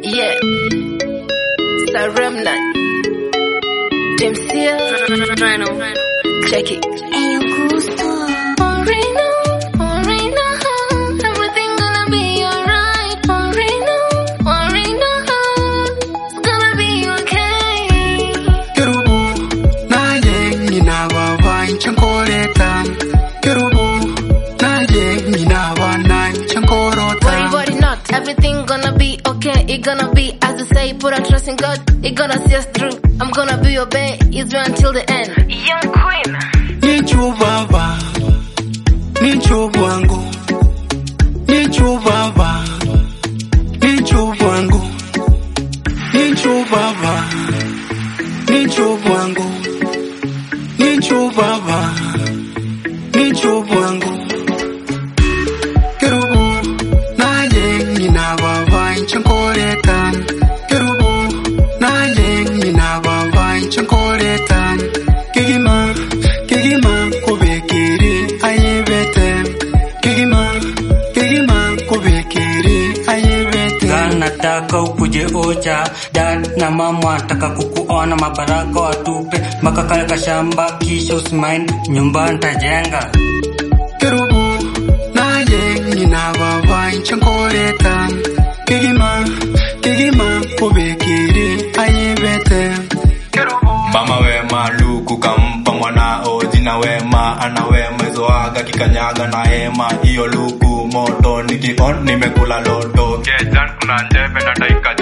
Yeah. Saremna. Demsia. Check it. Moreno, Moreno, everything gonna be alright. Moreno, Moreno, it's gonna be okay. Kerubu naye nyina baba chankoreta Kerubu naye nyina bana Worry, chankorota worry not. Everything gonna be okay. It gonna be as they say. Put our trust in God. It gonna see us through. I'm gonna be your babe. Israel until the end. Young queen. Nicho baba Nicho bwangu Nicho baba Nicho bwangu Nicho baba Nicho bwangu Nicho baba Nicho bwangu Kerubu naye nyina baba chankoreta Kerubu naye nyina baba chankoreta Kigima Kigima kubekiri ayebete Kigima Kigima kubekiri ayebete Gan nataka ukuje ocha dad na mama wanataka kukuona mabaraka watupe mpaka kale kashamba kisha usimaindi nyumba ntajenga Kerubu naye nyina baba chankoreta Kigima Kigima kubekiri ayebete Mama wema luku kampa mwanao jina wema ana wema izoaga kikanyaga na hema hiyo luku moto nikion nimekula loto Kejan kuna njebe na daika